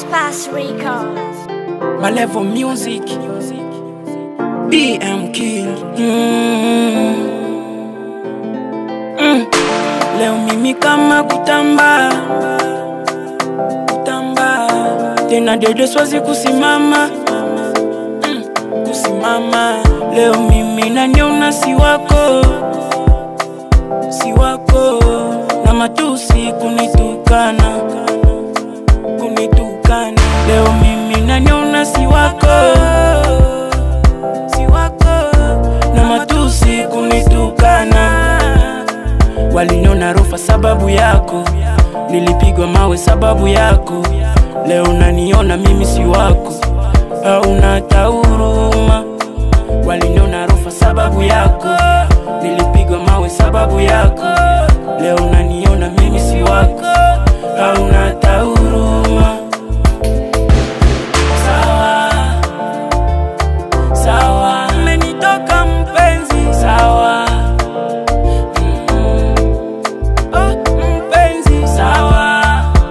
Fast Records. Malevo Music BM King mm. Mm. Leo mimi kama kutamba kutamba tena dede swazi kusimama mm. kusimama leo mimi naniona si wako si wako na matusi kunitukana kunitukana leo mimi naniona si wako si wako na matusi kunitukana waliniona rofa sababu yako nilipigwa mawe sababu yako leo naniona mimi si wako hauna tauruma waliniona rofa sababu yako nilipigwa mawe sababu yako leo naniona mimi si wako hauna tauruma sawa sawa umenitoka mpenzi sawa Mm. Oh, mpenzi sawa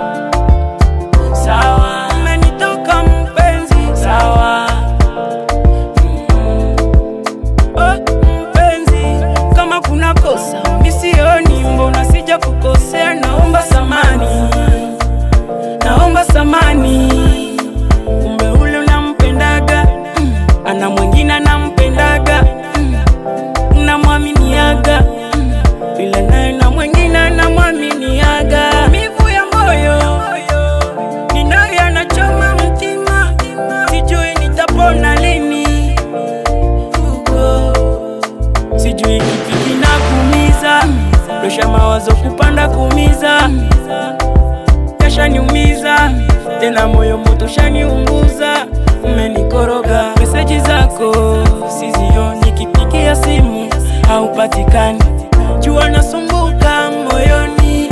sawa umenitoka mpenzi sawa Mm. Oh, mpenzi kama kuna kosa misioni mbona sija kukosea naomba samani naomba samani kumbe ule unampendaga mm. ana mwingine anampendaga mm. unamwaminiaga mm. ila naye na mwingine anamwaminiaga mivu ya moyo ninayo anachoma mtima sijui nitapona lini Ugo. sijui kipi kinakuumiza dosha mawazo kupanda kuumiza yashaniumiza tena moyo moto shaniunguza umenikoroga meseji zako sizioni kipigia simu haupatikani jua nasumbuka moyoni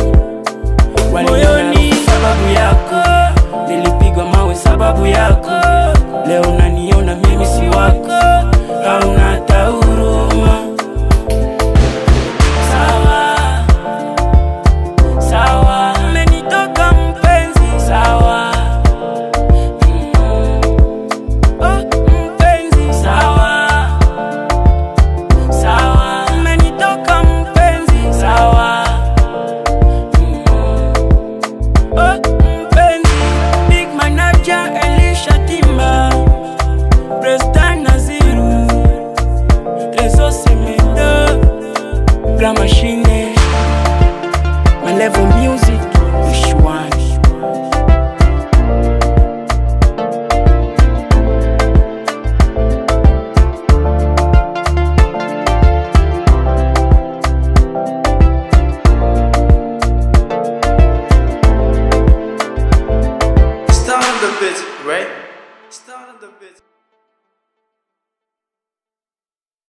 moyoni sababu yako nilipigwa mawe sababu yako leo naniona mimi si wako hauna tauruma sawa sawa umenitoka mpenzi sawa Mm. Oh, mpenzi sawa sawa umenitoka mpenzi sawa Mm. Oh, mpenzi big manager elisha timba prestan naziru rezo semedo gra machine malevo music ushwani Start on the bit, right? Start on the bit.